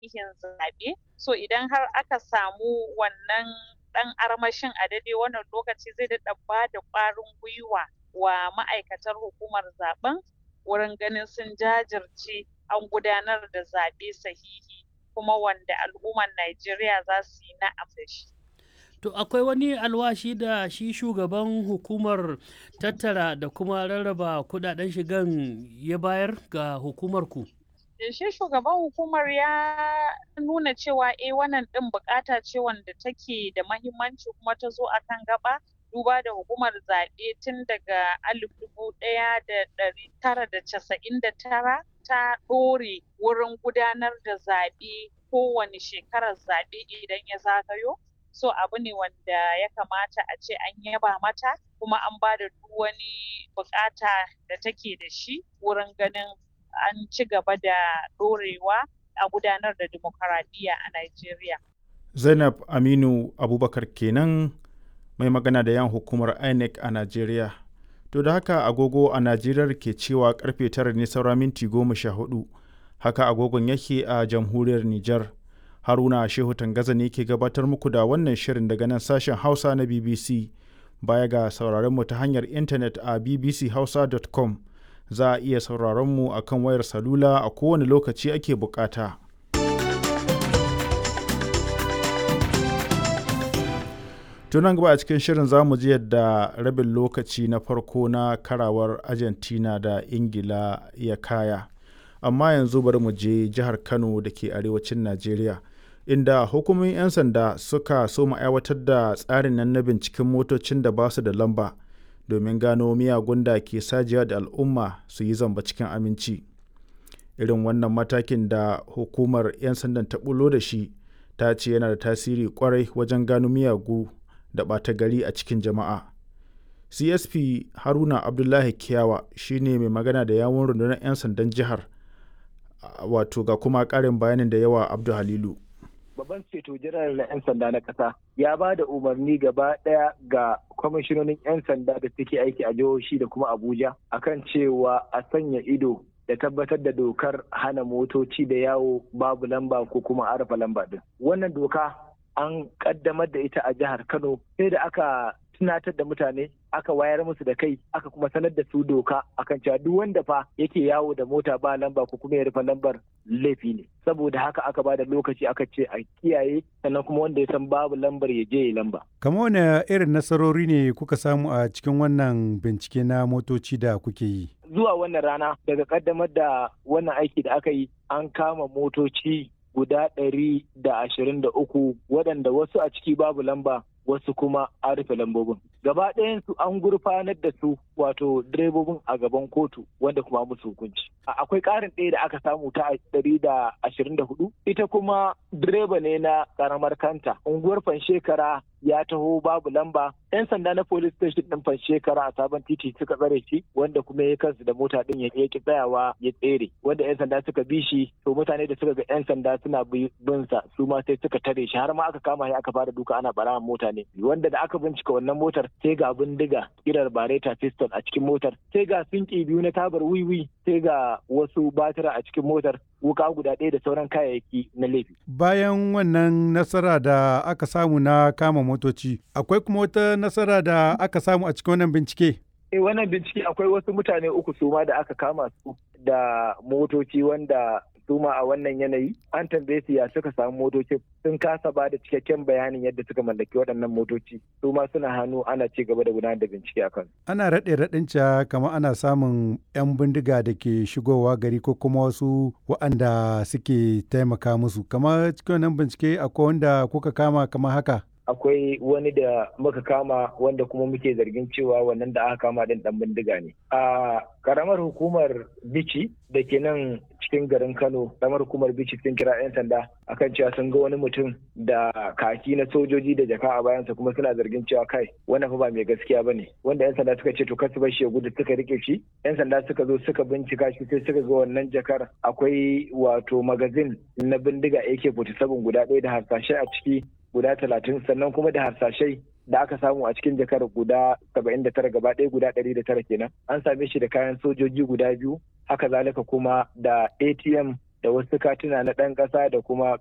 sahihin zaɓe so idan har aka samu wannan ɗan armashin a daidai wannan lokaci zai daɗa ba da ƙwarin gwiwa wa ma'aikatar hukumar zaben wurin ganin sun jajirce an gudanar da zaɓe sahihi kuma wanda al'ummar Najeriya za su yi na'am da shi. To akwai wani alwashi da shi shugaban hukumar tattara da kuma rarraba kudaden shigan ya bayar ga hukumar ku? Shi shugaban hukumar ya nuna cewa eh wannan ɗin bukata ce wanda take da mahimmanci kuma ta zo akan gaba duba da hukumar zaɓe tun daga alif dubu ɗaya da ɗari tara da casa'in da tara ta ɗore wurin gudanar da zaɓe kowane shekarar zaɓe idan ya zagayo so abu ne wanda ya kamata a ce an yaba mata kuma an ba da duk wani bukata da take da shi wurin ganin an ci gaba da ɗorewa a gudanar da demokaradiyya a Najeriya. Zainab Aminu Abubakar kenan mai magana da yan hukumar INEC a Najeriya. To da haka agogo a Najeriya ke cewa karfe tara ne saura minti goma sha hudu. Haka agogon yake a jamhuriyar Nijar. Haruna Shehu Tangaza ne ke gabatar muku da wannan shirin daga nan sashen Hausa na BBC. Baya ga sauraron mu ta hanyar intanet a bbchausa.com za a iya sauraron mu a kan wayar salula a kowane lokaci ake bukata. tunan gaba a cikin shirin za mu ji yadda rabin lokaci na farko na karawar argentina da ingila ya kaya amma yanzu bari mu je jihar kano da ke arewacin najeriya inda hukumomin 'yan sanda suka so mu aiwatar da tsarin nan na binciken motocin da ba su da lamba domin gano miyagun da ke sajiya da al'umma su yi zamba cikin aminci irin wannan matakin da hukumar 'yan sandan ta bulo da shi ta ce yana da tasiri kwarai wajen gano miyagu da ɓata gari a cikin jama'a csp haruna abdullahi kiyawa shine mai magana da yawon rundunar 'yan sandan jihar wato ga kuma ƙarin bayanin da yawa abdu halilu babban ceto jiran na 'yan sanda na ƙasa ya ba da umarni gaba ɗaya ga kwamishinonin 'yan sanda da suke aiki a jihohi da kuma abuja akan cewa a sanya ido da tabbatar da dokar hana motoci da yawo babu lamba ko kuma arafa lamba din wannan doka an kaddamar da ita a jihar Kano sai da aka tunatar da mutane aka wayar musu da kai aka kuma sanar da su doka akan cewa duk wanda fa yake yawo da mota ba lamba ko kuma ya rufe lambar laifi ne saboda haka aka ba da lokaci aka ce a kiyaye sannan kuma wanda ya san babu lambar ya je ya lamba kamar wani irin nasarori ne kuka samu a cikin wannan bincike na motoci da kuke yi zuwa wannan rana daga kaddamar da wannan aiki da aka yi an kama motoci guda ɗari da ashirin da uku waɗanda wasu a ciki babu lamba wasu kuma an rufe lambobin. Gaba ɗayansu an gurfanar da su wato direbobin a gaban kotu wanda kuma musu hukunci. Akwai ƙarin ɗaya da aka samu ta ɗari da ashirin da hudu. Ita kuma direba ne na ƙaramar kanta. Unguwar Fanshekara ya taho babu lamba. 'Yan sanda na police station ɗin Fanshekara a sabon titi suka tsare shi wanda kuma ya kansu da mota ɗin ya ki tsayawa ya tsere. Wanda 'yan sanda suka bi shi to mutane da suka ga 'yan sanda suna bin sa su ma sai suka tare shi har ma aka kama shi aka fara duka ana ɓarawan mota ne. Wanda da aka bincika wannan motar sai ga bindiga kirar bareta pistol a cikin motar sai ga sinki biyu na tabar wiwi sai ga wasu batira a cikin motar wuka guda ɗaya da sauran kayayyaki na laifi. Bayan wannan nasara da aka samu na kama motoci, akwai kuma wata nasara da aka samu a cikin wannan bincike? Eh wannan bincike akwai wasu mutane uku suma da aka kama su da motoci wanda suma a wannan yanayi an tambaye su ya suka samu motocin sun kasa ba da cikakken bayanin yadda suka mallaki waɗannan motoci su ma suna hannu ana ci gaba da gudanar da bincike akan ana raɗe raɗin ca kamar ana samun 'yan bindiga da ke shigowa gari ko kuma wasu waɗanda suke taimaka musu kamar cikin wannan bincike akwai wanda kuka kama kamar haka akwai wani da muka kama wanda kuma muke zargin cewa wannan da aka kama din dan bindiga ne a karamar hukumar bici da ke nan cikin garin kano karamar hukumar bici sun kira 'yan sanda akan cewa sun ga wani mutum da kaki na sojoji da jaka a bayansa kuma suna zargin cewa kai wannan fa ba mai gaskiya ba ne wanda 'yan sanda suka ce to kasu bar shi ya gudu suka rike shi 'yan sanda suka zo suka bincika shi sai suka ga wannan jakar akwai wato magazin na bindiga ak-47 guda ɗaya da harsashe a ciki guda talatin sannan kuma da harsashai da aka samu a cikin jakar guda saba'in da tara gaba ɗaya guda ɗari da tara kenan an same shi da kayan sojoji guda biyu haka zalika kuma da atm da wasu katuna na ɗan ƙasa da kuma